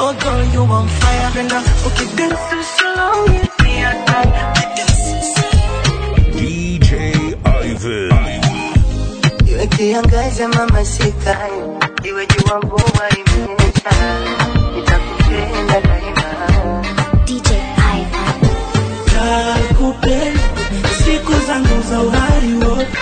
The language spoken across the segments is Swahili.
Oh girl, you on fire. Penda ukidance slowly, me attack. DJ Ivan. Iwe kiangaza mama sikai, iwe jua mvua imenyesha, nitakupenda daima. DJ Ivan. Nakupenda siku zangu za uhai wote.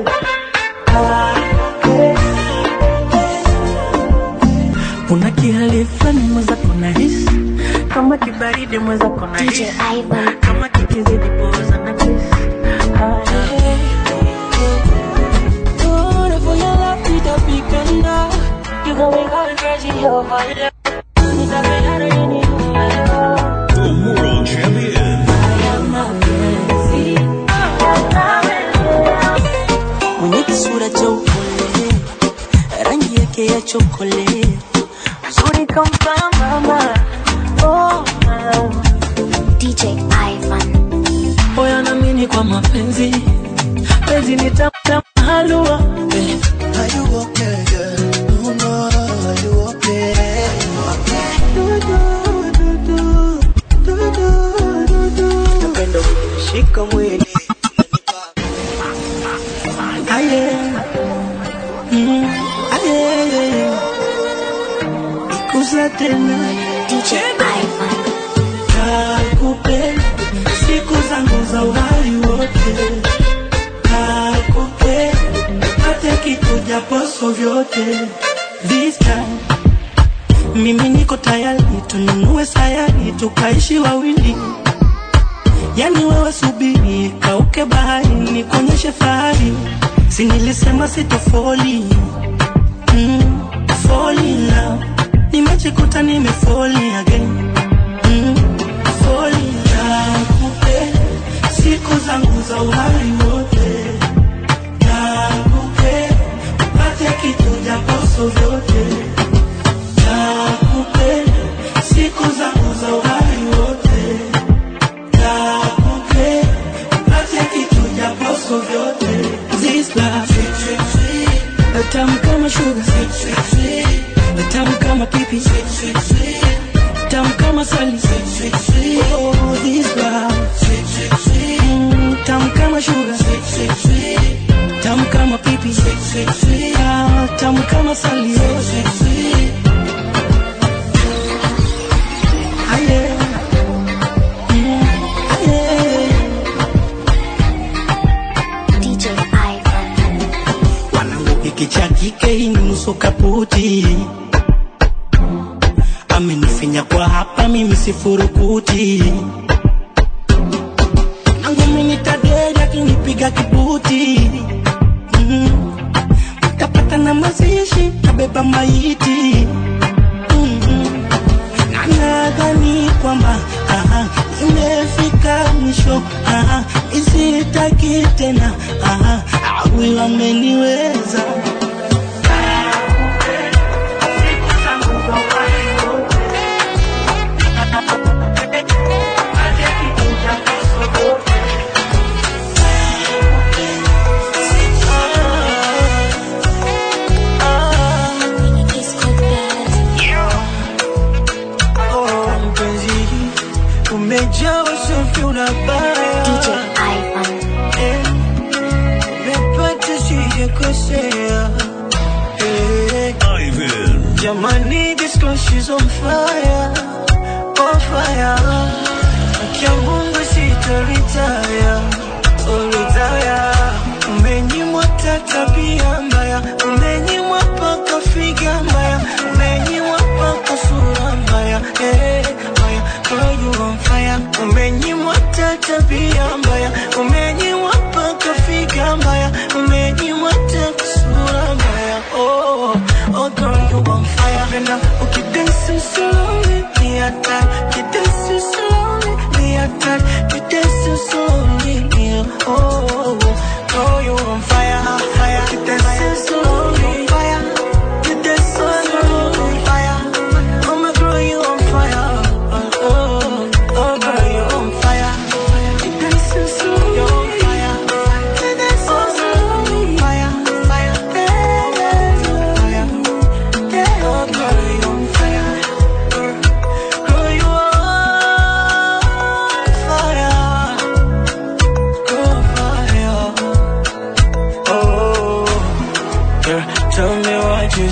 Una kihali fulani mwenzako nahisi kama kibaridi mwenzako DJ nahisi Ivan. kama kikizidi poza na kisi The world champion. mwenye kisura cha upole, rangi yake ya chokole, uzuri kampambana. Oh, ah. DJ Ivan. moyo naamini kwa mapenzi, penzi ni tamu kama halua. Eh, Are you okay, girl? No, no, are you okay? du, du, du, du, du, du, du, du. Napenda ukishika mwili Aye. Mm, aye. Ikuza tena DJ Ivan. Nakupenda siku zangu za uhai wote, nakupenda hata kikuja poso vyote. This time mimi niko tayari, tununue sayari tukaishi wawili, yani wewe subiri kauke bahari, nikuonyeshe fahari, si nilisema sitofoli mm, falling now nimejikuta nimefoli again mm, falling nakupenda siku zangu za uhai wote nakupenda upate kitu japoso vyote nakupenda siku zangu za uhai wote nakupenda upate kitu japoso vyote This love tamu kama sugar tamu kama pipi tamu kama sali oh this love Mm, tamu kama sugar tamu kama pipi Ah, tamu kama sali Ah, yeah. Mm, ah, yeah. DJ Ivan. wanangu hiki cha kike hii ni nusu kaputi amenifinya kwa hapa mimi sifurukuti nangu minitaderi akinipiga kibuti mm. utapata na mazishi kabeba maiti mm. na nadhani kwamba aha, imefika mwisho aha, isitaki tena aha, awi wameniweza Disco Dance. Oh, mpenzi, umejaa usafi unabaya DJ Ivan. Eh, umepata sijakosea Eh, Ivan. Jamani, this girl she's on fire, on fire. Akia Mungu sitoritaya, oh retire. Umenyimwa ta tabia mbaya, umenyimwa paka figa mbaya, umenyimwa paka sura mbaya, eh, mbaya. Girl, you on fire. Umenyimwa ta tabia mbaya, umenyimwa paka figa mbaya, umenyimwa ta sura mbaya, oh, oh girl, you on fire. Penda ukidance slowly, me attack. Ukidance slowly, me attack. Ukidance slowly, yeah, oh, girl, you on fire, fire. Ukidance slowly, fire. Ukidance slowly, fire. Oh my girl, you on fire, oh, oh, oh girl, you on fire. Ukidance slowly, you on fire. Ukidance slowly, fire, fire, yeah, yeah, fire. Yeah, oh girl, you on fire.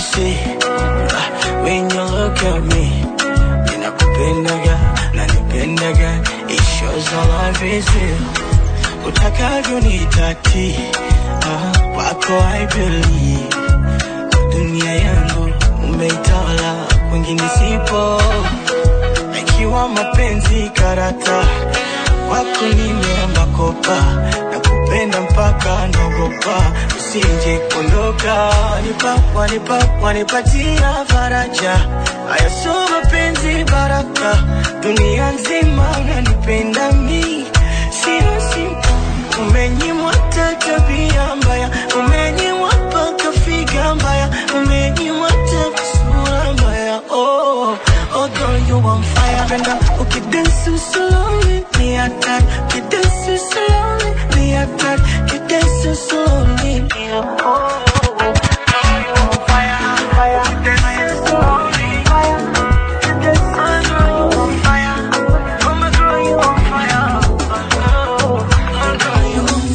see uh, when you look at me. Ninakupendaga, nanipendaga, it shows our love is real. Utakavyo nitati, uh, wako I believe. Dunia yangu umeitawala, kwingine sipo. Ikiwa mapenzi karata, wako nimeamba kopa, nakupenda mpaka naogopa, usije kuondoka. Wanipa, wanipa, wanipatia faraja, haya sio mapenzi baraka, dunia nzima unanipenda mi, sio simple. Umenyimwa hata tabia mbaya, umenyimwa mpaka figa mbaya, umenyimwa hata sura mbaya. Oh, oh girl, you on fire. Penda ukidance slowly, ni hatari. Ukidance slowly, ni hatari. Ukidance slowly, ni hatari. Girl, you on fire, fire. Ukidance slowly, fire. Ukidance slowly, you on fire. Oh my girl, you on fire. Oh, oh girl, you on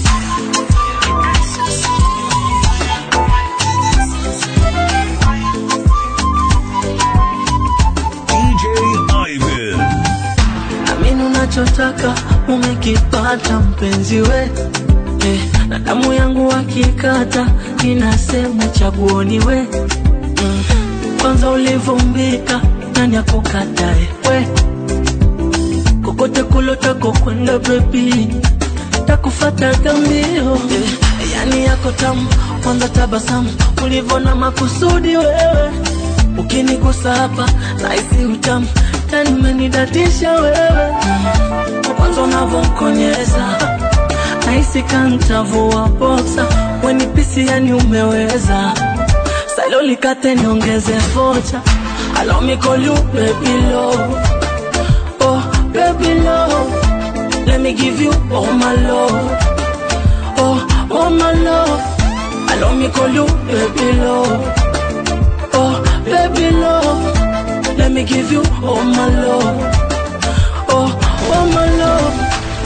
DJ Ivan. Amini unachotaka umekipata mpenzi we eh, na damu yangu akikata ninasema chaguoni we mm. Kwanza ulivumbika nani akukatae we kokote kulotako kwenda bebi takufata gambio eh, yani yako tamu kwanza tabasamu ulivona makusudi wewe ukinigusa hapa nahisi utamu tani umenidatisha wewe kwanza unavyokonyeza nahisi kantavua boksa wenipisi yani umeweza salo likate niongeze vocha allow me call you baby love oh baby love let me give you all my love oh all my love allow me call you baby love oh baby love let me give you all my love oh all my love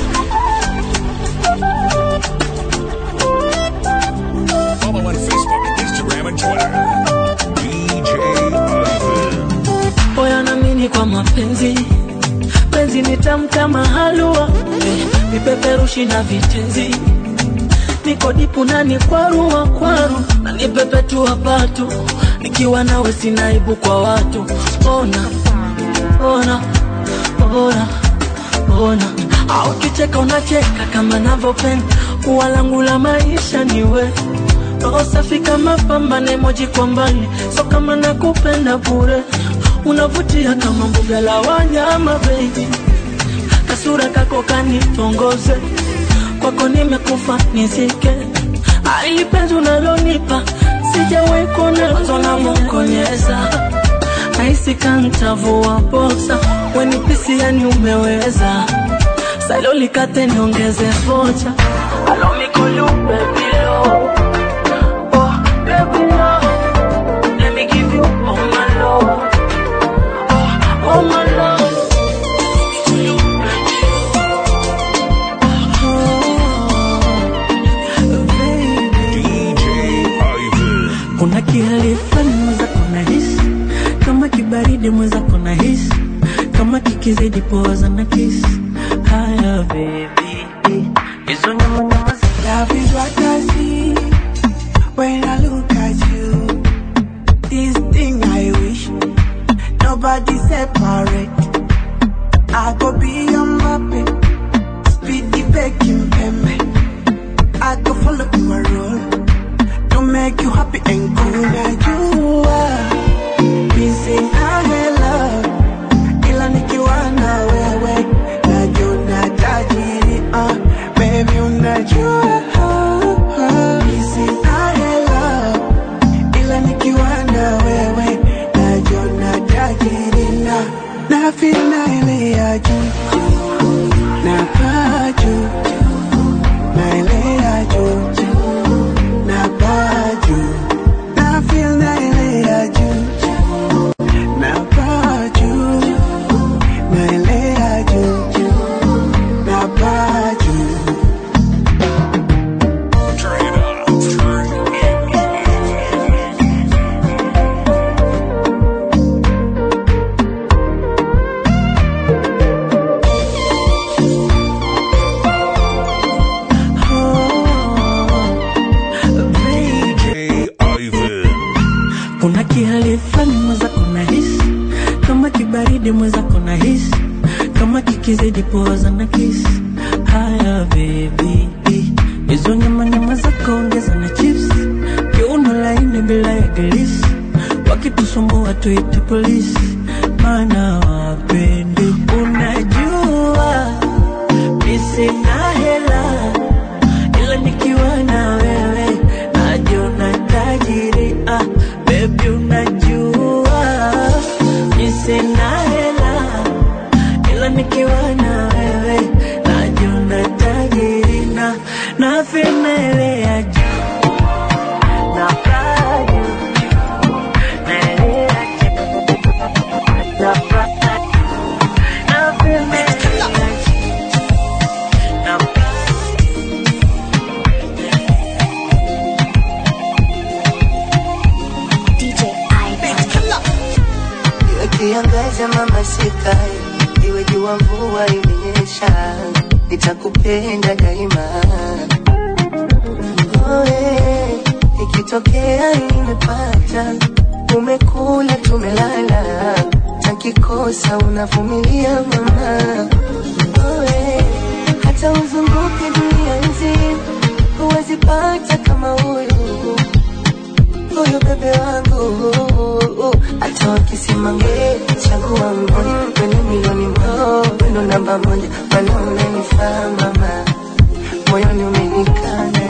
Follow on Facebook, Instagram, and Twitter. DJ Ivan. Oya namini kwa mapenzi penzi ni tamu kama halua eh, vipeperushi na vitenzi niko dipu nani kwarua kwaru na nipepetua patu nikiwa nawe sinaibu kwa watu ona ona ona ona au kicheka unacheka kama navyopenda ua langu la maisha niwe roho safi kama pambane moji kwa mbali so kama nakupenda bure unavutia kama mbuga la wanyama baby kasura kako kanitongoze kwako nimekufa nizike aili penzi unalonipa sijawahi kuona mwanzo namokonyeza nahisi kantavua boksa wenipisi yani umeweza salo likate niongeze vocha Allow me call you baby love. Oh, baby love. Let me give you all my love. Oh, all my love. DJ Ivan. kuna kihali fulani mweza kuna hisi kama kibaridi mweza kuna hisi kama kikizidi poza na kisi haya baby hizo nyama nyama Love is what I see when I look at you. This thing I wish nobody separate. I go be your mappy, speed the baking pembe. I go follow your role to make you happy and cool. Now you are missing I love, ila nikiwa na wewe najua tajiri uh, baby unajua missing I love, ila nikiwa na wewe najua tajiri na na feel na ile ya juu na paa juu na ile ya juu na paa juu na feel na ile ya juu na paa juu na ile ya juu na paa juu Turn it up. kibaridi mwenzako na hisi kama kikizidi poza na kisi haya bebi hizo nyama nyama zako ongeza na chips kiuno laini bila ya gelisi wakitusumbua tuite polisi maana wapendi unajua mi sina hela ila nikiwa na wewe najiona tajiri ah, bebi unajua mi sina hela ila nikiwa na wewe najiona tajiri na na femelea juu na kaa juu naelea juu na paa juu na femelea juu na paa DJ Ivan. Iwe kiangaza mama sikai, iwe jua mvua imenyesha, nitakupenda daima. Oe, ikitokea nimepata, umekula tumelala, takikosa unavumilia mama. Oe, hata uzunguke dunia nzima, huwezi pata kama huyu huyu bebe wangu hata wakisema nge chagua mmoja kwenye milioni moja wendo namba moja mana unanifaa mama moyoni umenikana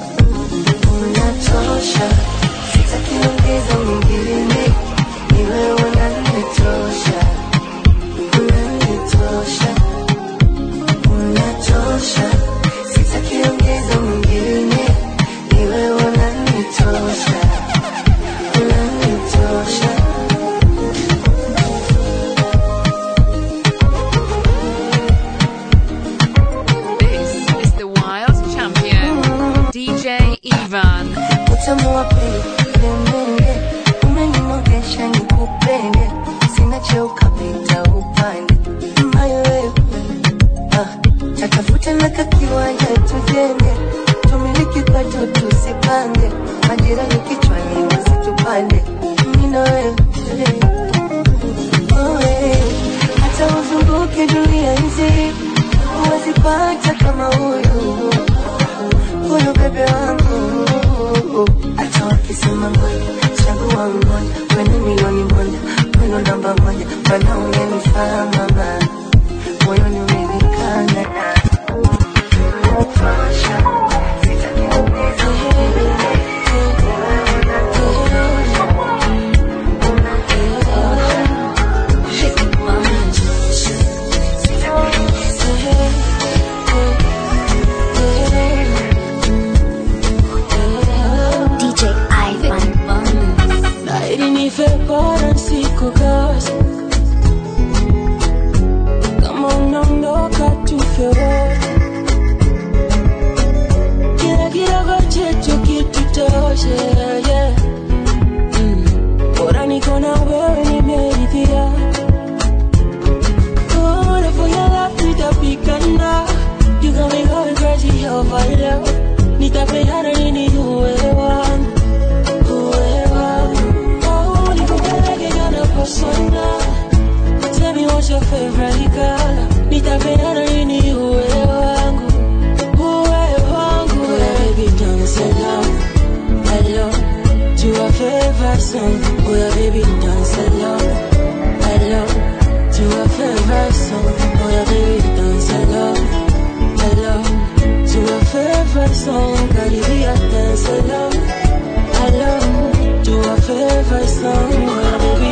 unatosha sitakiongeza mwingine ni wewe unanitosha unanitosha unatosha sitakiongeza mwingine ni wewe unanitosha unanitosha This is the Wild Champion, DJ Ivan. utamu wa pili lemende umeninogesha nikupende sina cheo kapita upande mayo wewe ah, tatafuta na kakiwanja tujenge tumiliki kwato tusipange majirani kichwani wasitupande mina wewe Oe, hata uzunguke dunia nzima huwezipata kama huyu huyu bebe wangu hata wakisema ngoja chagua mmoja kwenye milioni moja weno namba moja mana unanifaa mama moyoni umenikana Unatosha, sitakiongeza DJ Ivan. Laiti nife bora nisikukosa. Kama unaondoka tufe wote. Kila kidogo chetu kitutoshe, yeah. Mm. Bora niko na wewe nimeridhia. Bora for your love nitapigana. You got me going crazy over love. Nitapeana nini uwe wangu Tell me what's your favorite color Nitapeana nini uwe wangu Uwe wangu Baby don't say love Hello To a favorite song Oh yeah baby don't say love Hello To a favorite song Oh yeah baby don't say love Hello To a favorite song Karibia dance along Hello To a favorite song Oh yeah baby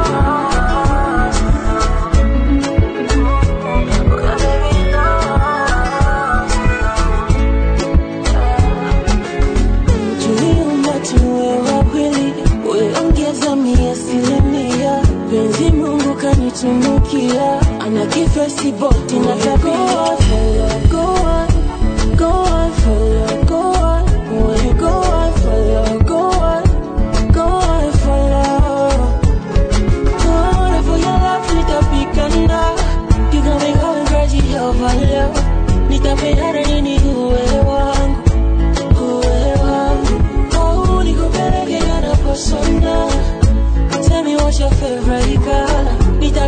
tuliumba tuwe wawili, uliongeza mia asilimia. Penzi Mungu kanitunukia, ana kifesi boti na tabia. Go on, go on, follow, go on. When you go on, follow, go on, go on, follow. Bora for your love, nitapigana. You got me going crazy over love. Nitapeana nini uwe wangu uwe wangu au nikupeleke yanaposona Tell me what's your favorite color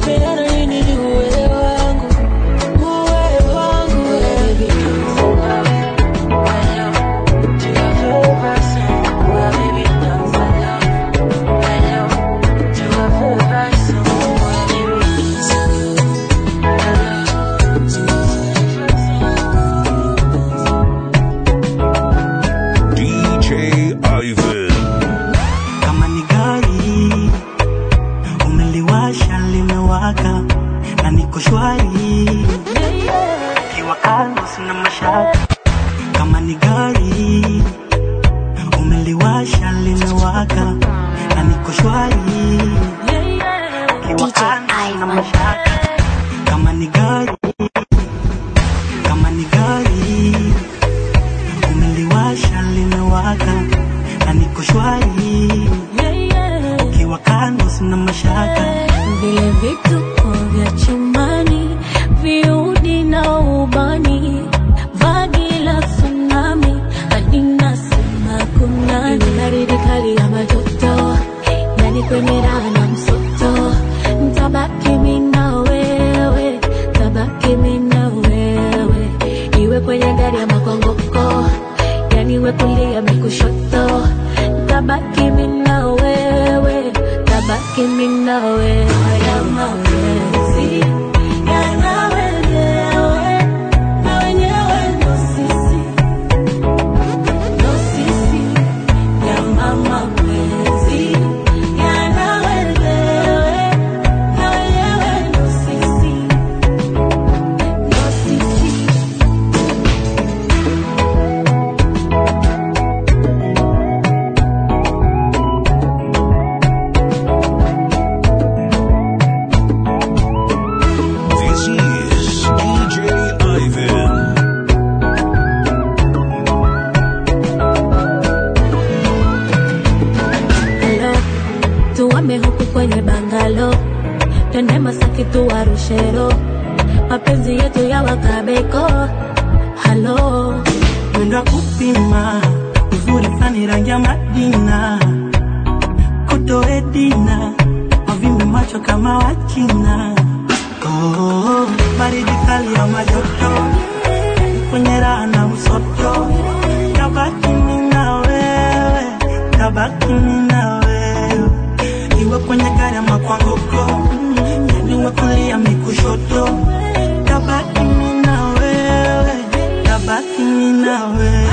na niko shwari kiwa kando sina mashaka kama ni gari umeliwasha limewaka na niko shwari kiwa DJ kando sina Ivan. mashaka kama ni gari kama ni gari umeliwasha limewaka na niko shwari kiwa kando sina mashaka vile vituko vya chumbani, viudi na ubani, vagi la tsunami, hadi nasema kunani, baridi kali ya matoto, yani kwenye raha na msoto, ntabaki mimi na wewe, tabaki mimi na wewe, iwe kwenye gari ya makongoko, yani we kulia mikushoto, tabaki mimi na wewe, tabaki mimi na wewe, haya mapenzi yana wenyewe, na wenyewe ndo sisi, ndo sisi, yana mapenzi yana wenyewe, na wenyewe ndo sisi, ndo sisi. This is DJ Ivan. Hello, tuwame huku kwenye bangalo, twende Masaki tuwarushero, mapenzi yetu ya wakabeko. Halo, mwendo wa kupima uzuri fani rangi ya Madina kutoe dina wavimbe macho kama Wachina oh, baridi kali ya majoto kwenye raha na usoto tabaki mimi na wewe tabaki mimi na wewe iwe kwenye gari ama kwa ngoko iwe kulia mikushoto tabaki mimi na wewe tabaki mimi na wewe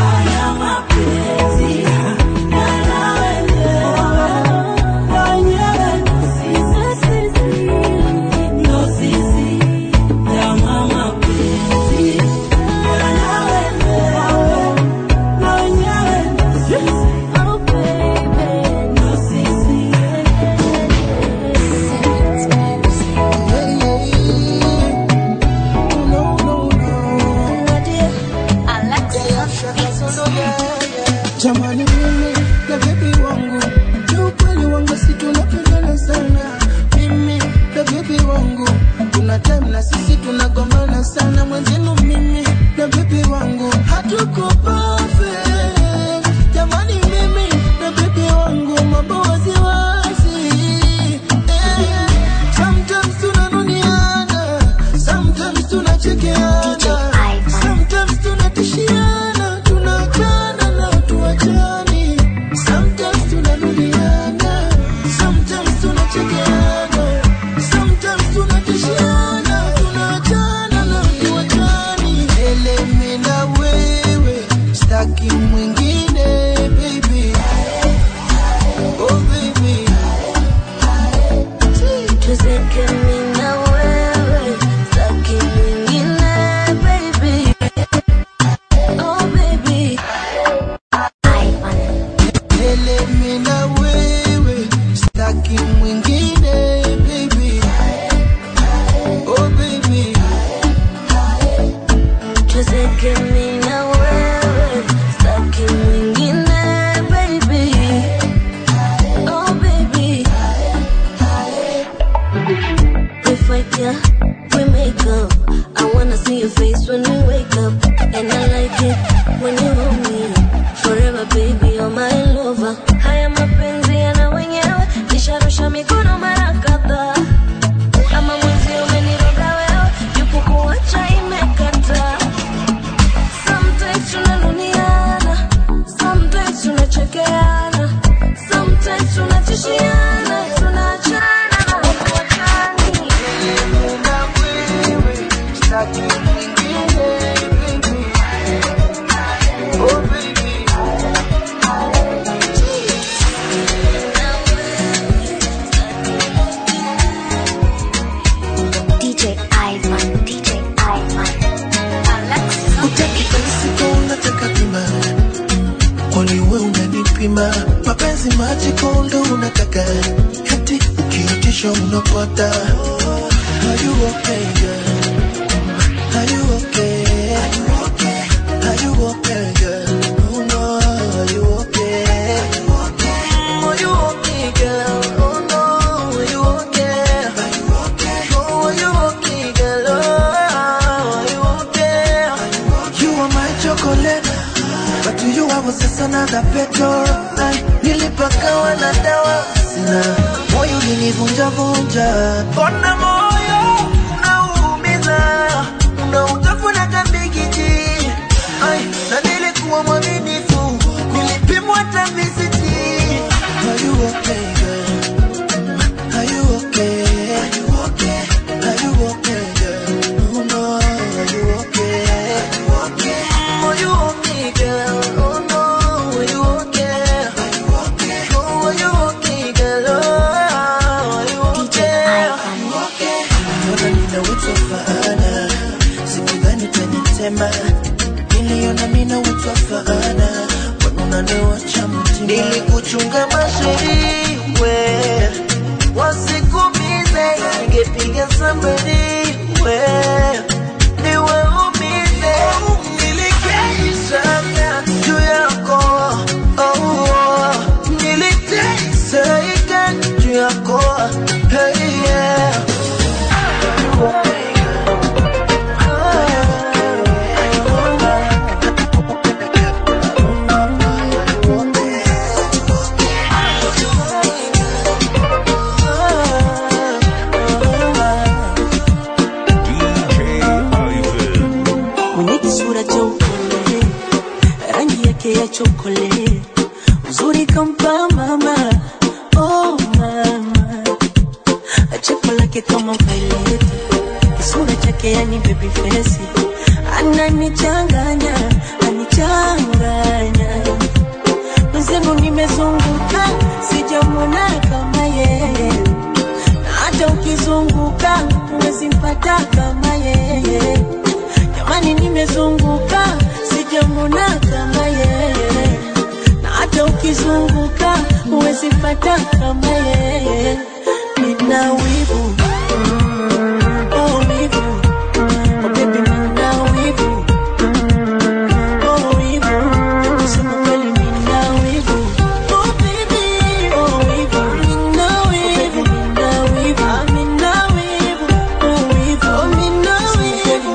Jamani mimi na bebi wangu kiukweli wangu si tunapendana sana mimi na bebi wangu kuna time na sisi tunagombana sana mwenzenu mimi na bebi wangu hatuko perfect jamani mimi na bebi wangu mambo waziwazi eh, sometimes tunanuniana sometimes tunachekeana DJ Ivan. Sometimes tunatishiana, tunaachana na tuachani. Sometimes tunarudiana, sometimes tunachekeana. Sometimes tunatishiana, tunaachana na tuachani. Ele mimi na wewe, sitaki mwingine baby. Oh baby. tuzeke mimi na wewe, sitaki mwingine baby. Oh baby. Ivan. Ele mimi na wewe, sitaki mwingine baby. Oh baby. Tuzeke mimi na wewe, sitaki mwingine baby. Oh baby. We fight, yeah, we make up. I wanna see your face when we wake up. And I like it when you hold me. Forever, baby, you're my lover. Haya mapenzi yana wenyewe, nisharusha mikono mara kadhaa. Kama mwenzi umeniroga wewe, yupo kuacha imekata. Sometimes tunanuniana, sometimes tunachekeana, sometimes tunatishiana, tunaachana na hatuachani. Ele na wewe, sitaki mwingine baby. Oh baby. DJ mzima mapenzi maji kondo unataka hati ukiitisha unapata Are you okay, girl? Are you okay? Are you okay? Are you okay, girl? Oh no, are you okay? Are you okay, girl? Oh no, are you okay? Are you okay? Oh, are you okay, girl? Oh, are you okay? You are my chocolate, but to you I was just another petrol. Ay, Nilipakawa na dawa sina moyo ulinivunja vunja, mbona moyo unaumiza, unautafuna kabigiji. Ay, na nilikuwa mwaminifu, nilipimwa hata visiti. Are you okay, girl? Are you okay? Are you okay? Are you okay, girl? Oh no, are you okay? Are you okay? Are you okay, girl? Oh no, are you okay? Are you okay? Oh, are you okay, girl? Oh, are you okay? Are you okay? Mbona ninawitwa faana, sikudhani utanitema. Niliona mina witwa faana, mbona unaniwacha mtima? Nilikuchunga mashairi we wasikumize, ningepiga sambari we niwaumize. Nilikesha juu yako oh, oh. Niliteseka juu yako hey, yeah. DJ Ivan. mwenye kisura cha upole, rangi yake ya chokole, uzuri kampa mama, oh mama, cheko lake kama violet, kisura chake yani baby face, ananichanganya, anichanganya mwenzenu, nimezunguka sijamwona kama yeye na hata ukizunguka huwezi mpata kama yeye. Jamani, nimezunguka sijamwona kama yeye, na hata ukizunguka huwezi mpata kama yeye. Nina wivu oh, wivu oh, baby, nina wivu oh, wivu kusema kweli, nina wivu oh, baby oh, wivu nina wivu nina wivu ah, nina wivu oh, wivu oh, nina wivu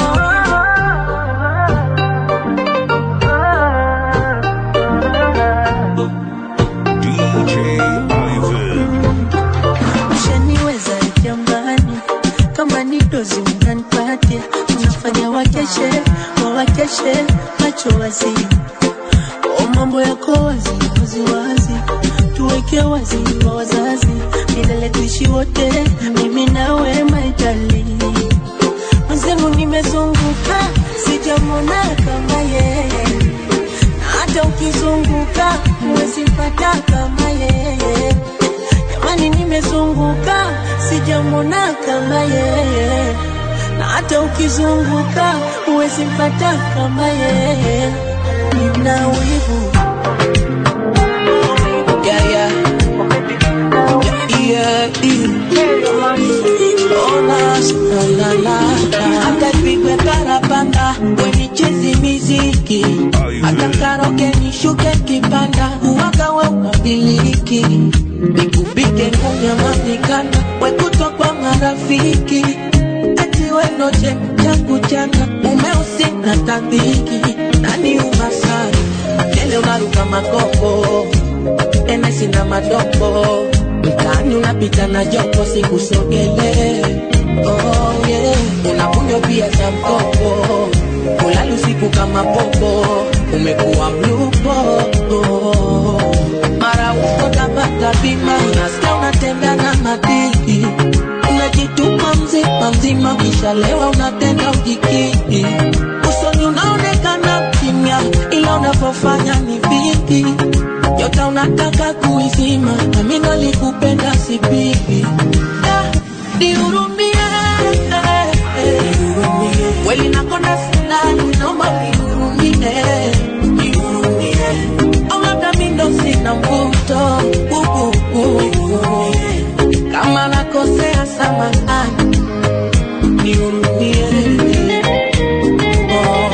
DJ Ivan. Ushaniweza jamani, kama ni dozi mnanipatia, unafanya wakeshe wawakeshe macho wazi, o mambo yako wazi wazi wazi, tuweke wazi wa wazazi, milele tuishi wote, mimi nawe maitali mwenzenu, nimezunguka sijamwona kama yeye na hata ukizunguka huwezi mpata kama yeye. Jamani, nimezunguka sijamwona kama yeye, na hata ukizunguka huwezi mpata kama yeye. Nina wivu Yeah, yeah. Yeah, yeah. Oh, na, na, na, na. Hata ipigwe parapanda wenichezi miziki hata karoke nishuke kipanda uwaga we unabiliki nikupike ngunyama mikanda wekutwa kwa marafiki ati wenoche changu chana umeusi na tabiki nani umasari tele unaruka makoko tena sina madogo mtaani unapita na jopo sikusogele oh, yeah. unakunywa pia cha mkopo ulali usiku kama popo umekuwa mlupo oh. mara uko tabata bima unasikia unatenda na madii unajituma mzima mzima ukishalewa unatenda ujikii usoni unaonekana kimya ila unavyofanya ni vingi yote unataka kuizima nami nalikupenda sipipi dihurumie kweli nakonda sinani naomba nihurumie au labda mi ndo si nihurumie oh.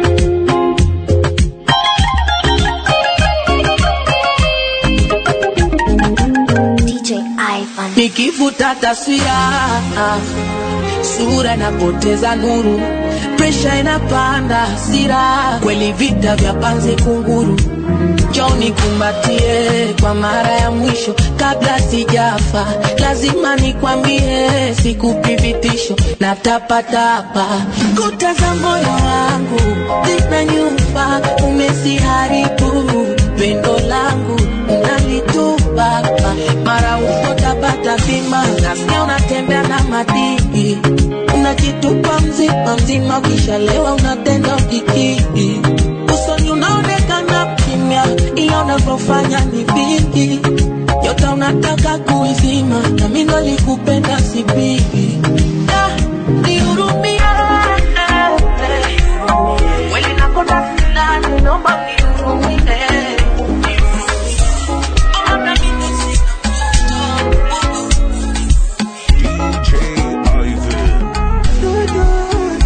DJ Ivan. nikivuta taswira sura inapoteza nuru presha inapanda hasira kweli vita vya panzi kunguru joni kumbatie kwa mara ya mwisho kabla sijafa lazima nikwambie sikupi vitisho na tapatapa kuta za moyo wangu zina nyumba umesiharibu pendo langu unalitupa mara uko tabata bima nasikia unatembea na madii unajitupa mzima mzima ukishalewa unatenda ukikii usoni unaonekana kimya ila unavyofanya ni vingi yote unataka kuizima na mi ndo likupenda sipigi Ah, nihurumie. Kweli nakonda fulani, naomba unihurumie. Labda mimi DJ Ivan.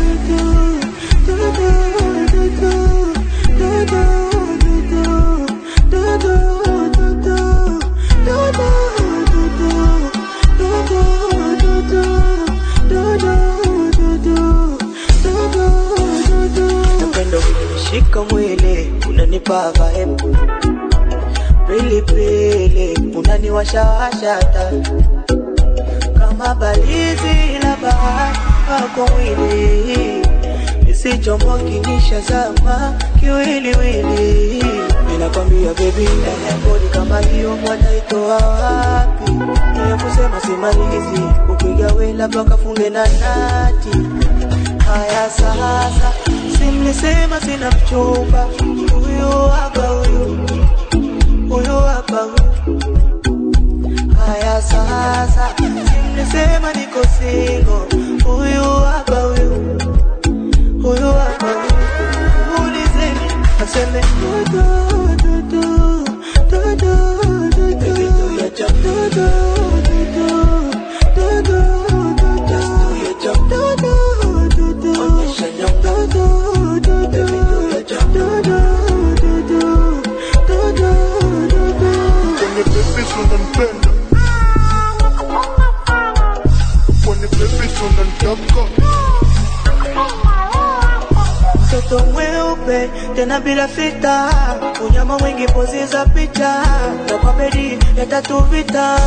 Napenda ukinishika mwili unanipa vibe pili pili unaniwashawasha hata kama balizi la bahari wako mwili isichomoki nishazama kiwiliwili ninakwambia bebi bodi kama hiyo mwanaitoa wapi ya kusema simalizi upiga we labda kafunge na nati haya sasa simlisema sina mchumba huyu hapa huyu huyu hapa huyu haya sasa simlisema niko singo huyu hapa huyu huyu hapa huyu ulizeni aseme dudu dudu dudu dudu dudu dudu Kwenye pepes unanipenda Kwenye pepes unanitaka mtoto mweupe tena bila fita, unyama mwingi pozi za picha, na kwa bedi ya tatu vita.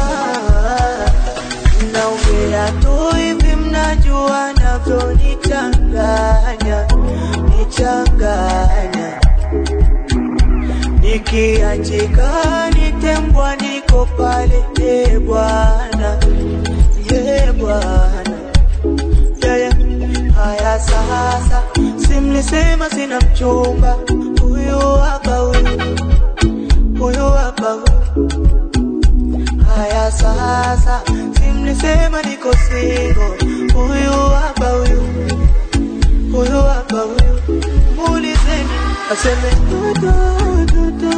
Naongea tu hivi, mnajua navyonichanganya, nichanganya nikiachika nitembwa, niko pale, e Bwana, e Bwana yeah, yeah. Haya sasa, simlisema sina mchumba, huyu hapa huyu, huyu hapa huyu. Haya sasa, simlisema niko singo, huyu hapa huyu, huyu hapa huyu. Muulizeni aseme dudu dudu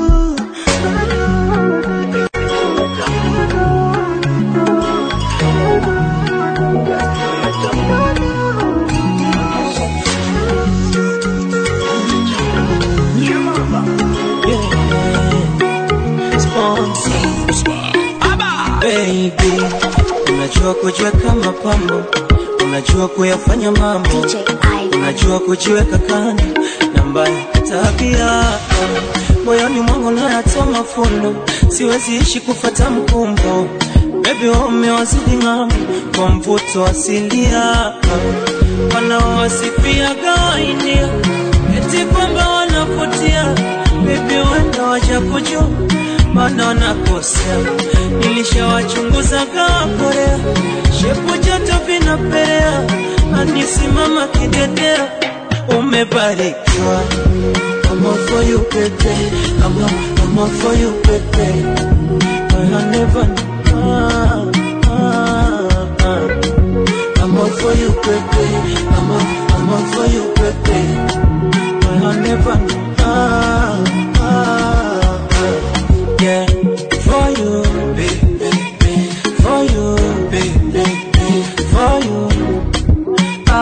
Baby, unajua kujiweka mapambo, unajua kuyafanya mambo, DJ Ivan. unajua kujiweka kando na mbaya tabia moyoni mwangu nayatoa mafundo, siwezi ishi kufata mkumbo. Baby, wamewazidi ng'ambo kwa mvuto asilia, wanaowasifia gawainia eti kwamba wanavutia. Baby, wenda waja kujua maana wanakosea. Nilishawachunguza kaa Korea, shepu joto vinapelea, anisimama kidedea, umebarikiwa. I'm all for you, baby. I'm all, I'm all for you, baby. I never ah, ah, ah. I'm all for you, baby. I'm all, I'm all for you, baby. I never ah, ah, ah. Yeah, for you, baby, for you, baby, for you.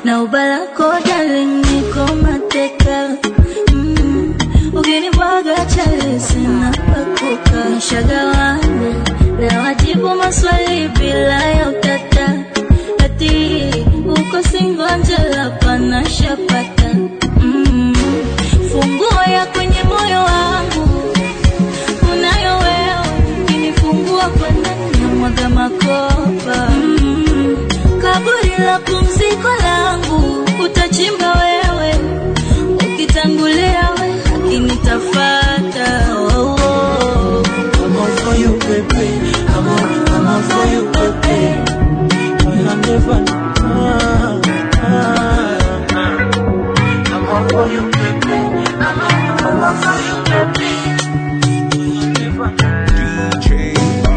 na ubalako darling niko mateka mm. ukinibwaga chale sina pakuka nishagawana na wajibu maswali bila ya utata ati uko singonjela panashapata mm. funguo ya kwenye moyo wangu unayo wewe ukinifungua kwa ndani ya mwaga makopa mm. kaburi la pumziko langu utachimba wewe ukitangulia we akinitafata oh, oh. I'm all for you, baby. I'm all, I'm all for you, baby. Well, I'm never. Ah, ah, ah. I'm all for you, baby. I'm all, I'm all for you, baby. Well, I'm never. DJ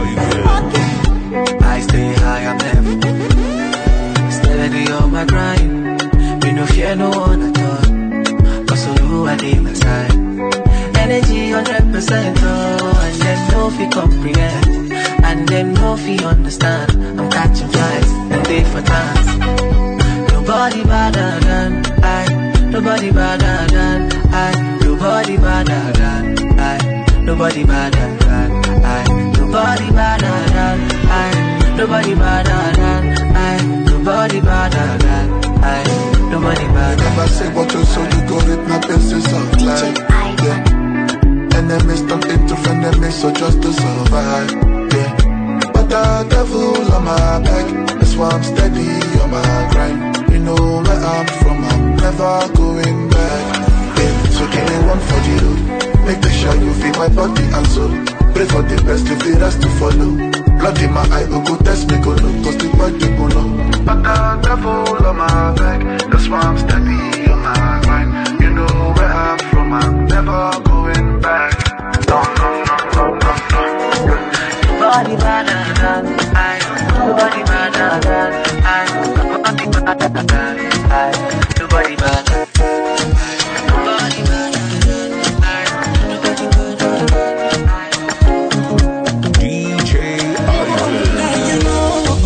Ivan. I stay high, I'm never steady on my grind. Me no fear no one at all. Cause of you, I need my side. Energy 100%, oh, and them no fi comprehend. And them no fi understand. I'm catching flies, and they for dance. Nobody better than I. Nobody better than I. Nobody better than I. Nobody better than I. Nobody better than I. Nobody better than I. Nobody better than I. Nobody better. Never say what you saw, you got it, now this is a lie. Yeah. Enemies turn into frenemies, so just to survive. Yeah. But the devil on my back, that's why I'm steady on my grind. You know where I'm from, I'm never going back. Yeah. So give me one for the road. Make sure you feel my body and soul. Pray for the best, if the rest to follow. Blood in my eye, oh, go test me, go look, cause the body go know. But the devil on my back, that's why I'm steady on my grind. You know where I'm from, I'm never going back. No, no, no, no, no, no. Nobody better than I. Nobody better than I. Nobody better than I. Nobody better. Nobody better than I. Nobody better than I. DJ Ivan.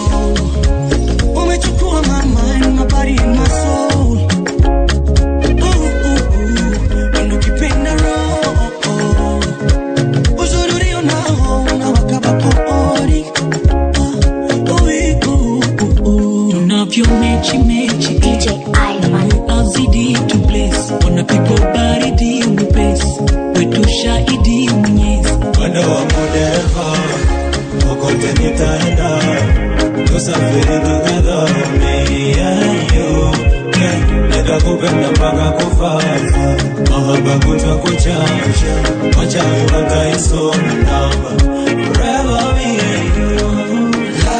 Umechukua my mind, my body and my soul. Ooh, ooh, ooh. Ndo ukipenda roho. Uzuri ulio nao unawaka vapori. Ah, ui, ooh, ooh, ooh. Tunavyo mechi mechi DJ Ivan. azidi to bless wanapigwa baridi mwepesi wetu shahidi mwenyezi Mwendo wangu dereva, kokote nitaenda, tusafiri together, me and you. Yeah, nitakupenda mpaka kufa, mahaba kutwa kuchanja, wachawi wataisoma namba, forever me and you.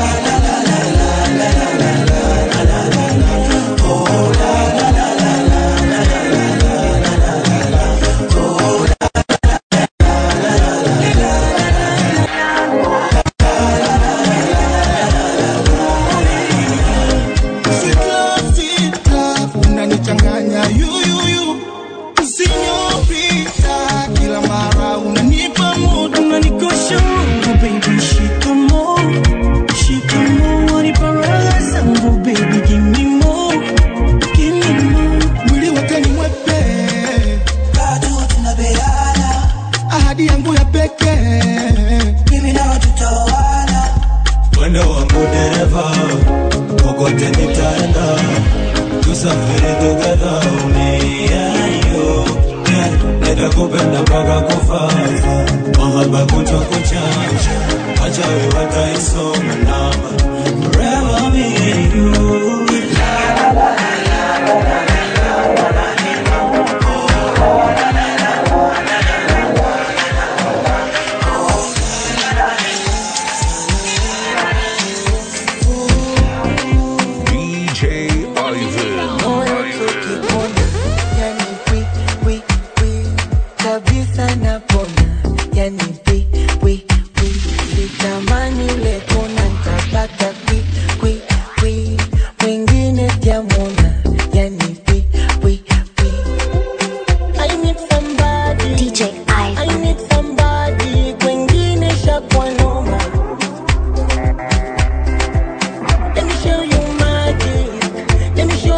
Sweet love, sweet love, unanichanganya yuyuyu Sinyorita, kila mara unanipa mood, unanikosha oh baby, shikamo Shikamo, wanipa raha zangu baby, give me more Give me more Mwili wote ni mwepe Bado tunabeana Ahadi yangu ya pekee Mimi nawe tutaoana Mwendo wangu dereva, kokote nitaenda, tusafiri together, me and you. Yeah, nitakupenda mpaka kufa, mahaba kutwa kuchanja, wachawi wataisoma namba, forever me and you. DJ Ivan. Moyo tukipona, yani wi, wi, wi, kabisa napona, yani wi, wi, wi, sitamani ule kona, nitapata kwi, kwi, kwi, mwingine jamona, yani wi, wi, wi. I need somebody, DJ I Ivan. need somebody, kwengine shakwa noma. Let me show you magic. Let me show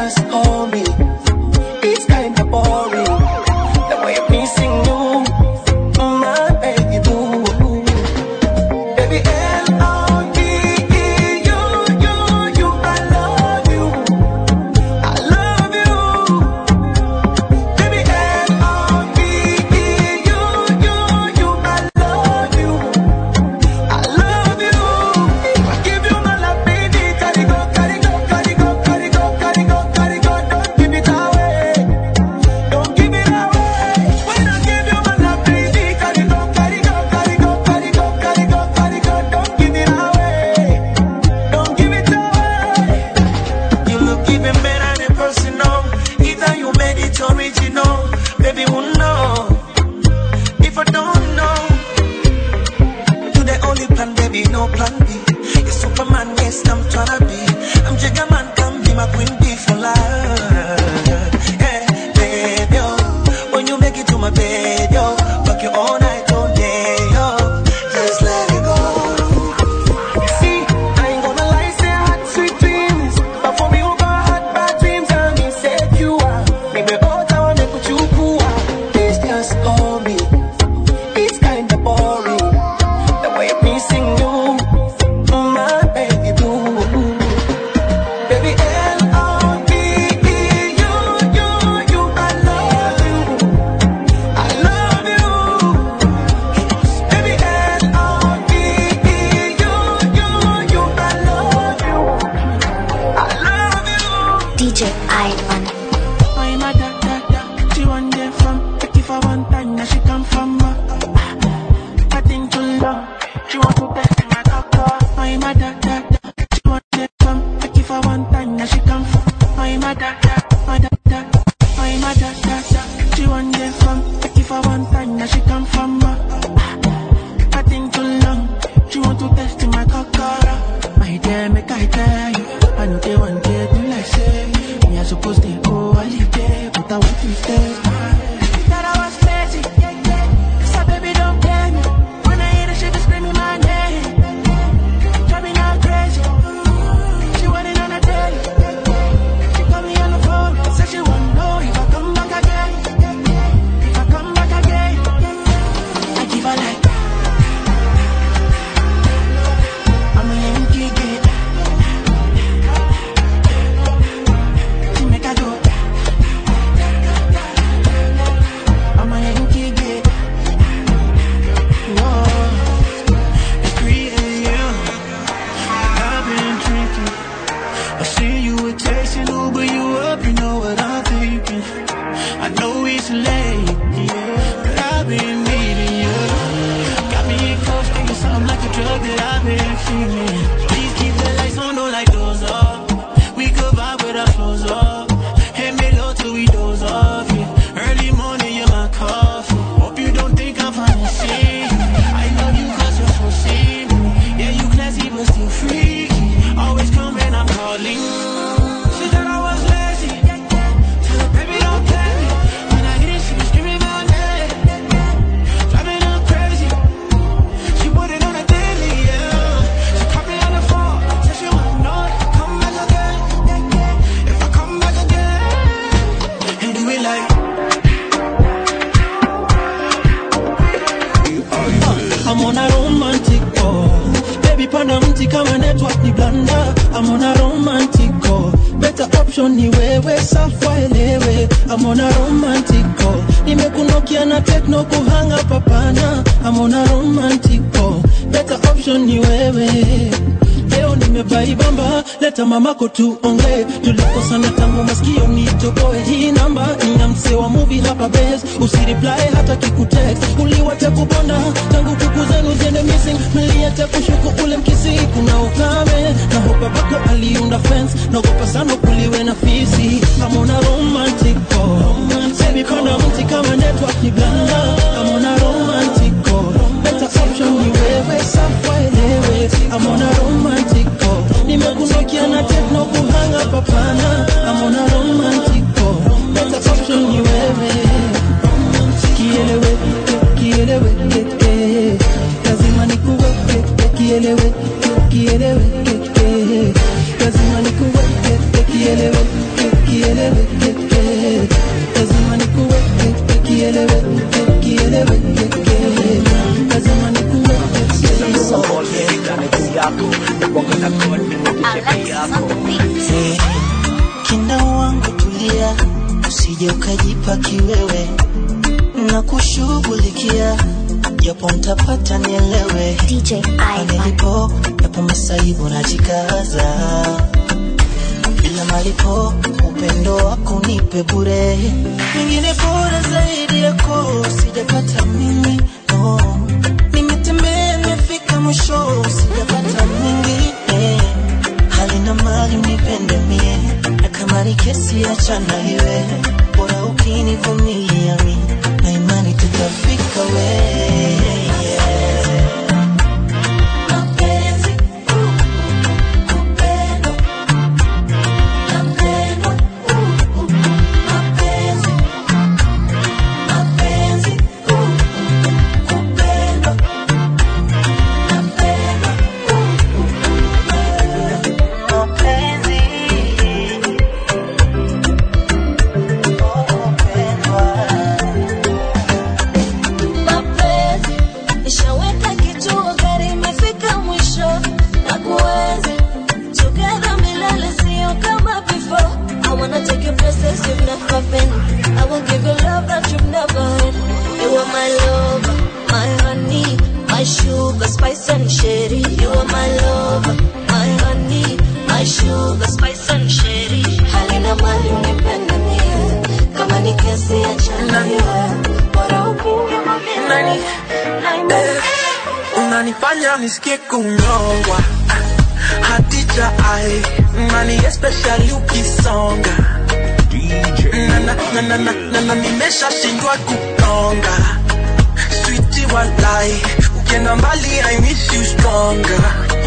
just hold me. It's kinda boring. The way I'm missing you, my baby boo. Baby, L-O-V-E, you, you, you, I love you. I love you. Baby, L-O-V-E, you, you, you, I love you. I love you. If I give you my love, baby, carry go, carry go, carry go, carry go, carry go, carry go. Don't give it away. Don't give it away. When I give you my love, baby, carry go, carry go, carry go, carry go, carry go, carry go. Don't give it away. Don't give it away. You look even better than personal. Either you made it original, baby, who know? If I don't know, you the only plan, baby, no plan B. You're Superman, yes, I'm tryna be. I'm Jigga Man, come be my queen bee for life. Yeah, baby, oh, when you make it to my bed, yo, fuck you all night, all day, yo, just let it go. See, I ain't gonna lie, say I had sweet dreams, but for me, over had bad dreams, I'm insecure. Maybe all time I make with you cool. Please just hold me. It's kinda boring. The way I'm missing you, my baby boo. Baby, L-O-V-E, you, you, you, I love you. I love you. Baby, L-O-V-E, you, you, you, I love you. I love you. DJ Ivan. I'm a da da da. She want them from. Take it for one time, now she come from. Uh, I think too long. She want to test my cocker. I'm a da da da. She want them from. Take it for one time, now she come from. I'm a da da, a da da. I'm a da da da. She want them from. Take it for one time, now she come from. Uh, I think too long. She want to test my cocker. My dear, make I tell you. I know they want to do like say. Me, I supposed to go holiday, but I want to stay. That I was lazy. So baby, don't blame me. When I hear the shit, just screaming my name. Drive me not crazy. She want it on a daily. She call me on the phone. Say she want to know if I come back again. If I come back again. I give her like. I'm a Yankee kid. She make her go. I'm a Yankee kid. Whoa. At 3 a.m. I've been drinking. I see you were texting Uber, you up, you know what I'm thinking. I know it's late, yeah, but I've been needing you. Got me in cuffs, thinking something like a drug that I've been feeling. Please keep the lights on, don't like those up. We could vibe with our clothes up. Hit me low till we doze off, yeah. Early morning, you're my coffee. Hope you don't think I'm fancy. I love you cause you're so simple. Yeah, you classy but still freaky. Always come when I'm calling. She thought I was lazy. Tell her, baby, don't play me. When I hit it, she was screaming my name. Driving her crazy. She put it on a daily, yeah. She caught me on the phone. Said she wanna know if I come back again. If I come back again. And do it like. I'm on a romantic call. Baby panda mti kama network ni blanda. I'm on a romantic call. Better option ni wewe safa elewe. I'm on a romantic call. Nimekunokia na techno kuhanga papana. I'm on a romantic call. Better option ni wewe. Leo nimevaibamba, leta mamako tuongee. Tulikosana tangu masikio nitoboe. Hii namba ni ya msee wa movie hapa base. Usireply hata kikutext. Uliwacha kubonda tangu kuku zenu ziende missing. Mliacha kushuku ule mkisi, kuna ukame na hopa bako aliunda fence. Naogopa sana kuliwe na fisi. I'm on a romantic call. Baby panda mti kama network ni blanda. I'm on a romantic call. Better option ni wewe safa elewe. I'm on a romantic call. Nimekunokia na techno kuhanga papana. I'm on a romantic call. Better option ni wewe. Kielewe, kielewe, eh, eh. lazima nikuweke, kielewe, kielewe, eh, eh. lazima nikuweke, kielewe, kielewe, usije ukajipa kiwewe na kushughulikia japo mtapata nielewe DJ Ivan. nilipo yapo masaibu najikaza bila malipo upendo wako nipe bure mingine bora zaidi yako sijapata mimi no. nimetembea nimefika mwisho sijapata mwingine hali na mali unipende mie na kama ni kesi achana iwe bora ukinivumilia mi na imani tutafika we Mapenzi, uh, kupendwa, napendwa, uh, uh, mapenzi, mapenzi, uh, kupendwa, napendwa, uh, uh, mapenzi, mapenzi nishaweka kituo gari imefika mwisho na kuenzi together milele sio kama before I wanna take you places you've never been I will give you love that you've never had You are my lover, my honey, my sugar, spice and sherry You are my lover, my honey, my sugar, spice and sherry Halina mali unipende mie Kama ni kesi achana iwe Bora ukinivumilia Nani? Eh, unanifanya nisikie kunyongwa hatija ai nani especially ukisonga DJ na na na na na na na nimeshashindwa kukonga switi walai ukienda mbali I miss you stronger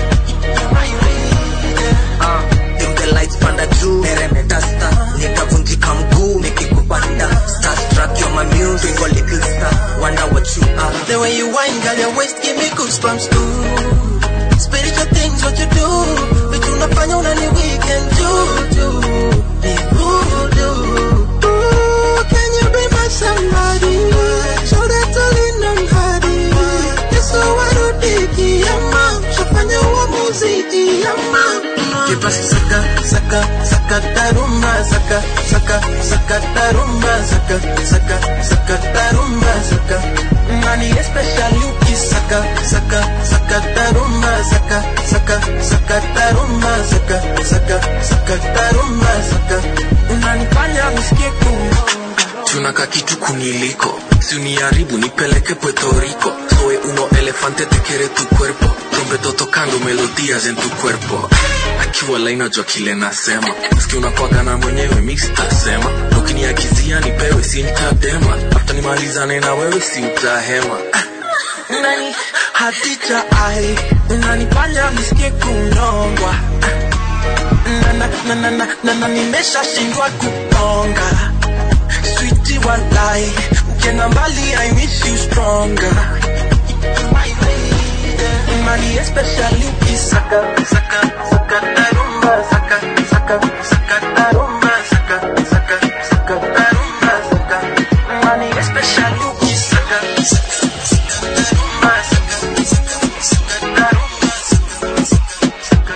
Ah, dim the lights panda juu meremeta star nikavunjika mguu nikikupanda starstruck you're my muse twinkle little star wonder what you are The way you whine, girl, your waist give me goosebumps too. Spiritual things, what you do, but you not find on any weekend do do. Be voodoo. Ooh, can you be my somebody? Show that to lean on hardy. Yes, so I do diki yama. Shafanya uamuzi yama. Kipasi saka saka saka tarumba saka saka saka tarumba saka saka saka tarumba saka nani especially ukisaka saka saka tarumba saka saka saka tarumba saka saka saka tarumba saka unanifanya nisikie kuonga tunaka kitu kuniliko si uniharibu nipeleke puerto rico soy uno elefante te quiere tu cuerpo trompeto tocando melodías en tu cuerpo akiwa lainajua kile nasema ski unakwagana mwenyewe mix tasema ukiniakizia nipewe si ntadema afta nimalizane na wewe si utahema nani hatija ai unanifanya nisikie kunyongwa na na na na na na na nimeshashindwa kukonga switi walai ukienda mbali I miss you stronger Money especially ukisaka saka saka tarumba saka saka saka tarumba saka saka saka tarumba saka Money especially ukisaka saka saka tarumba saka saka saka tarumba saka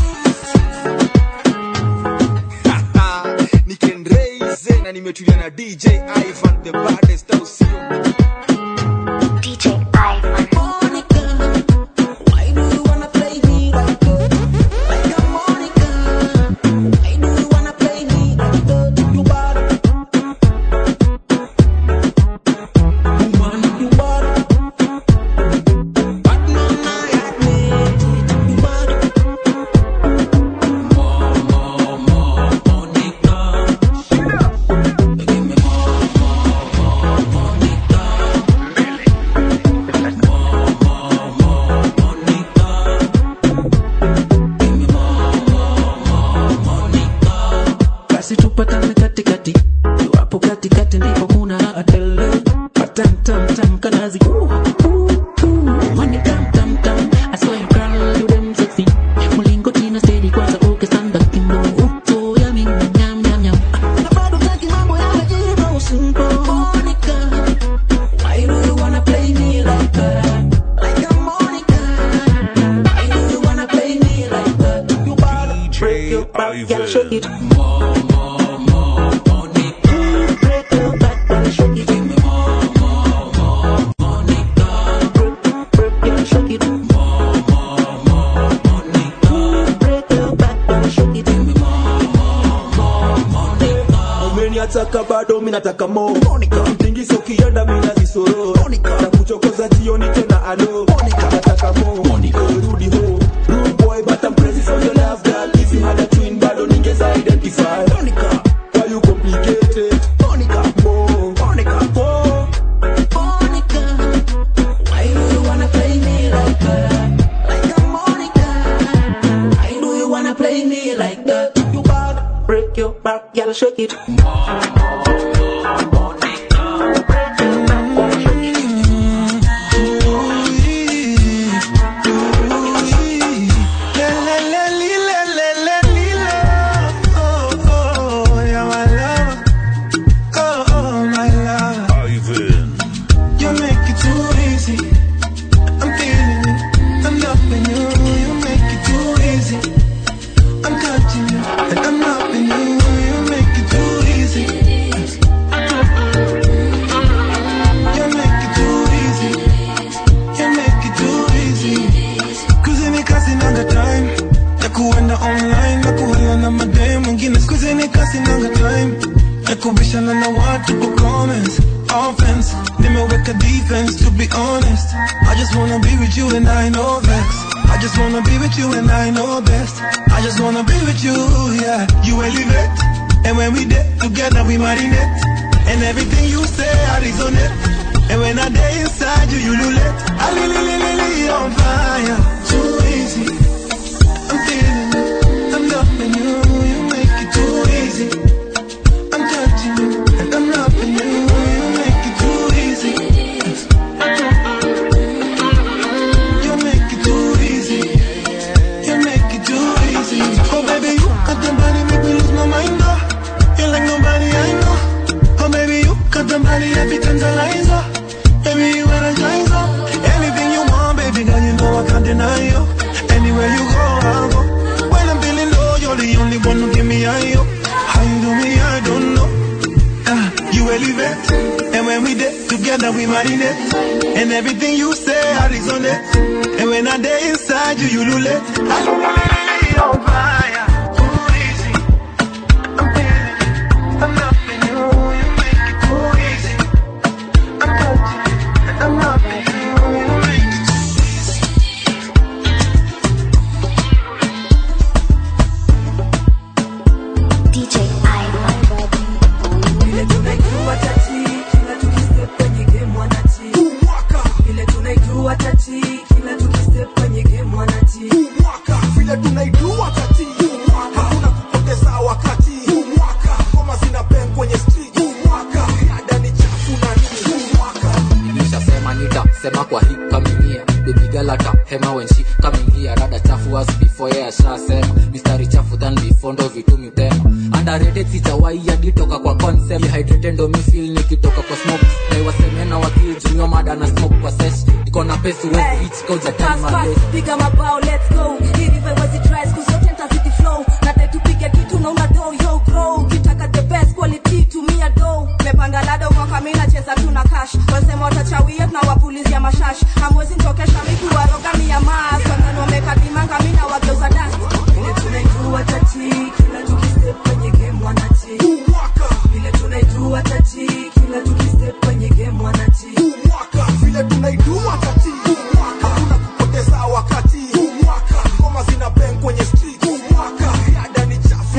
saka nikenreize na nimetulia na dj ivan the baddest au sio DJ Ivan. Why do you wanna play me like that? Like a Monica? Why do you wanna play me like that? You bad. Woman, you bad. Bad man, I admit it. You bad. More, more, more, Monica. Give me more, more, more, Monica. basi tupatane katikati iwapo katikati ndipo kuna atele patamtamtam kanazi Uh, uh, uh. Money tam tam tam I swear you girl you them sexy mlingoti na steady kwanza ukisanda kimbo uto ya ming nyam nyam nyam na bado taki mambo yamejiba usimpo Monica why do you wanna play me like that like a Monica why do you wanna play me like that you bad break your back, girl, shake it. More, more, more, Monica. umeniataka bado minataka mo mtingiso ukienda minazisoro na kuchokoza jioni tena alo nataka mo rudi ho Rude boy but I'm crazy for your love girl if you had a twin bado ningeza identify why you complicated Monica mo Monica mo Why do you wanna play me like that? Like a Monica. Why do you wanna play me like that? You bad, break your back, gotta shake it. Ivan. You make it too easy. I'm feeling it. I'm loving you. You make it too easy. I'm touching you. And I'm loving you. You make it too easy. You make it too easy. You make it too easy. Kuzini kasi nanga time. Ya kuenda online. Na kuhala na madem mwingine. Kuzini kasi nanga time. Ya kubishana na watu kwa comments. Offense. Nimeweka defense to be honest. I just wanna be with you and I know vex. I just wanna be with you and I know best. I just wanna be with you, yeah. You elevate. And when we did together, we marinate. And everything you say, I resonate. And when I day inside you, you lulate. I li li li li li on fire. Too easy. I'm feeling it. I'm loving you. You make it too easy. I'm touching you. And I'm loving you. You make it too easy. You make it too easy. You make it too easy. Oh baby, you got the body make me lose my mind. Oh, you like nobody I know. Oh baby, you got the body every tantalizer. Baby, you energizer. Anything you want, baby girl, you know I can't deny you. Anywhere you go, I'll go. When I'm feeling low, you're the only one who give me high. oh. How you do me, I don't know. Ah, you elevate. And when we did together, we marinate. And everything you say, I resonate. And when I day inside you, you lulate. I lulate on fire. Too easy. I'm feeling it. I'm loving you. You make it too easy. I'm touching you. And I'm loving you. You make it too DJ Ivan. Vile tunaijua tati, kila tukistep kwenye game wanati. Vile tunaijua tati, kila tukistep kwenye game wanati. vile tunaijua tati hakuna kupoteza wakati ngoma zina bang kwenye street ada ni chafu na nini nilishasema nitasema kwa hii kaminia bebigalata hema when she coming here rada chafu as before yeah shasema mistari chafu than before ndo vitu mitema underrated sitawai aditoka kwa concept dehydrated ndo mi feel nikitoka kwa smoke na iwasemena wakili jumio mada na smoke kwa sesh iko na pesi wezi hits koja time Fast, my fast, best piga mabao, let's go. Hii river wezi dry, siku zote nitazidi flow. Nadai tupige kitu na una dough, yo grow. Ukitaka the best quality, tumia dough. Mepanda lada mwaka mimi nacheza tu na cash. Wasema watachawia tunawapulizia mashash. Hamwezi nitokesha mimi kuwaroga mia mas. Wengine wamekadimanga mimi na wageuza dance. Vile tunaijua tati, kila tukistep kwenye game wanati. Vile tunaijua tati, kila tukistep kwenye game wanati. vile tunaijua tati hakuna kupoteza wakati ngoma zina bang kwenye street ada ni chafu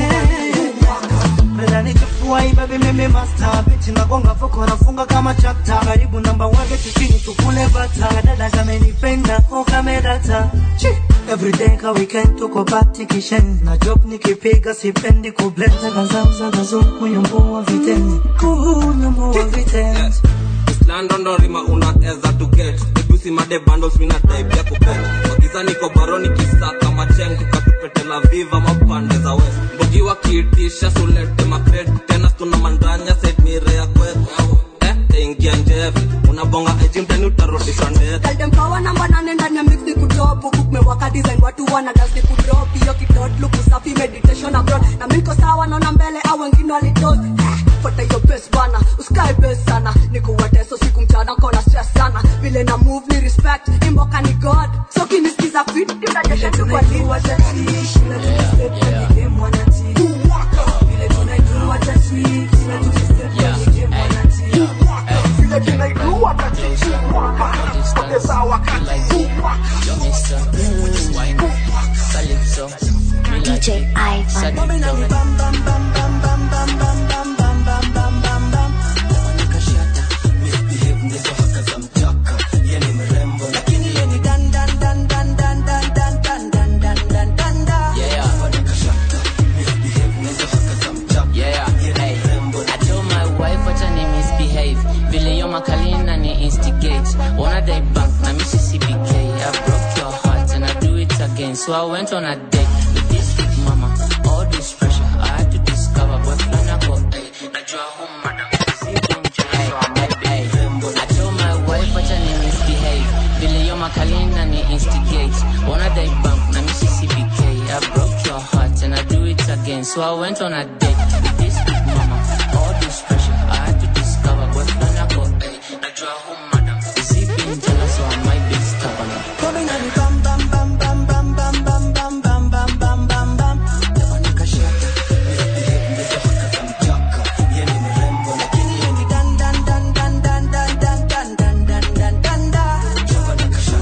Brother nichafua hii baby mimi master Bitch nagonga foko nafunga kama chapter Karibu namba wage chini tukule bata Dada kamenipenda oh kamedata Chi Everyday ka weekend tuko party kishen Na job nikipiga sipendi kublend Zaga zao zaga zo kuyombo wa vitenzi Kuyombo wa vitenzi London ndo rima unaweza to get Egusi made bundles mina type ya kupet Wagiza niko baroni kisaka macheng Tukatupetela viva mapande za west Mbogi wakiitisha sulete mapet Tena stuna mandanya set mire ya kwetu Eh, taingia njeve Unabonga eji mtani utarudishwa ndete Tell them power number nane ndani ya mix ni kudrop huku kumewaka design watu wana dance ni kudrop hiyo kidot look usafi meditation abroad na mimi niko sawa naona mbele au wengine walitos fuata hiyo best bana usikae best sana niko wateso siku mchana kona stress sana vile na move ni respect imboka ni god so kinisikiza fit utajesha tu kwa nini Vile tunaijua tati, kila So I went on a date with this big mama. All this pressure, I had to discover what plan I got. Ay, najua home madam. Ay, ay, I told my wife what I misbehave. Vile yo makalina ni instigate. Wanna die bank na mi CCBK. I broke your heart and I do it again. So I went on a date with this big mama. All this pressure, I had to discover what plan I got. Ay, najua home madam. Is he being jealous or am I being stubborn? Coming on the bam bam bam bam bam bam bam bam bam bam bam bam bam. Jamani kashata. Lakini yeye ni dan dan dan dan dan dan dan dan dan dan dan dan dan.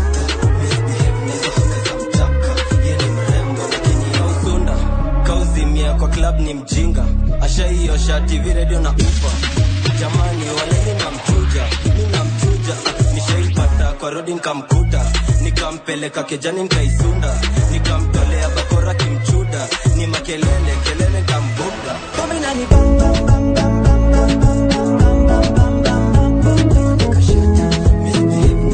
usunda kauzimia kwa club ni mjinga ashaiosha tv redio na ufa jamani waleni namchuja mi namchuja nishaipata kwa rodi nkamkuta nikampeleka kejani nkaisunda nikamtolea bakora kimchuda ni makelele kelele nkambuga Coming on the bam bam bam bam bam bam bam bam bam bam bam bam bam. Jamani kashata.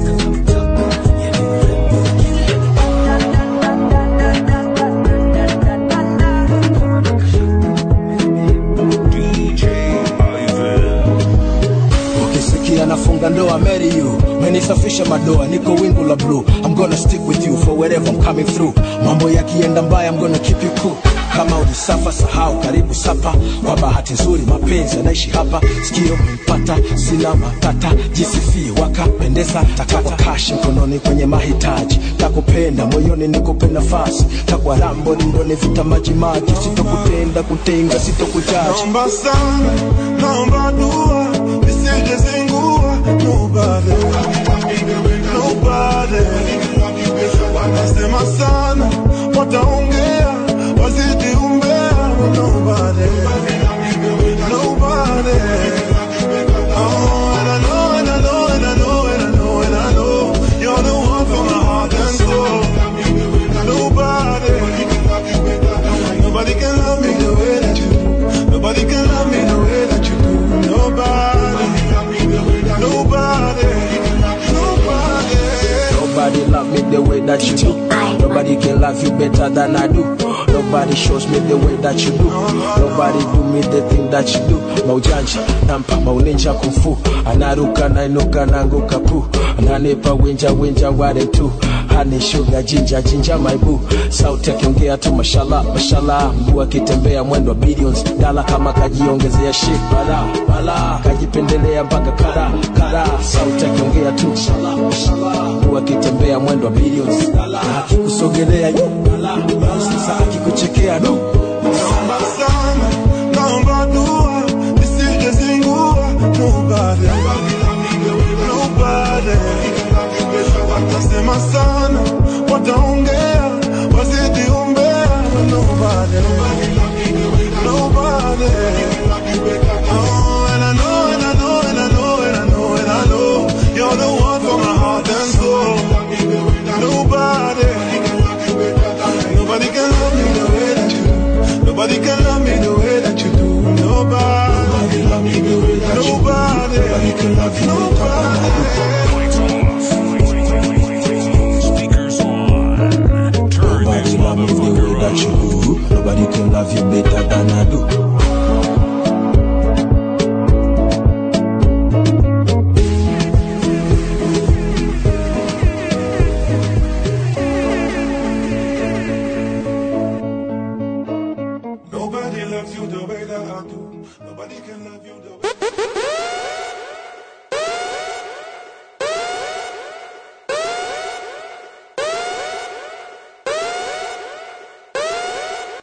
ukisikia nafunga ndoa marry you menisafisha madoa niko wingu la blue i'm gonna stick with you for wherever i'm coming through mambo yakienda mbaya i'm gonna keep you cool kama ulisafa sahau karibu sapa kwa bahati nzuri mapenzi yanaishi hapa sikio mpata sina matata jisifie wakapendeza takwa kashi mkononi kwenye mahitaji takupenda moyoni nikupe nafasi takwa rambo lindoni vita majimaji sitokutenda kutenga sitokujaji Naomba sana, naomba dua, nisije zingua. Nobody, nobody. Wanasema sana, wataongea, wazidi umbea. Nobody, nobody. Oh, and I know, and I know, and I know, and I know, and I know, you're the one for my heart and soul. Nobody, nobody can love me the way that you do. Nobody can love me the way that you do. Nobody, nobody, nobody. Nobody love me the way that you do. Nobody can love you better than I do. Nobody shows me the way that you do. Nobody do me the thing that you do. Maujanja, nampa mauninja kufu. Anaruka nainuka nanguka pu. Ananipa winja winja wale tu. Honey sugar jinja jinja my boo. Sauti akiongea tu mashallah mashallah. Mguu akitembea mwendo wa billions. Dala kama kajiongezea shit bala bala. Kajipendelea mpaka kara kara. Sauti akiongea tu mashallah mashallah. Mguu akitembea mwendo wa billions. Dala akikusogelea yu bala bala. Sasa akikuchekea du. Naomba sana, naomba dua, nisije zingua. Nobody, nobody. Watasema sana, wataongea, wazidi umbea. Nobody, nobody. Oh, and I know, and I know, and I know, and I know, and I know, you're the one for my heart and soul. Nobody, nobody can love me the way that you do. Nobody can love me the way that you do. Nobody, love me the way that you do. Nobody can love you. Nobody. Nobody love me the way that you do. Nobody can love you better than I do. Nobody loves you the way that I do. Nobody can love you the way.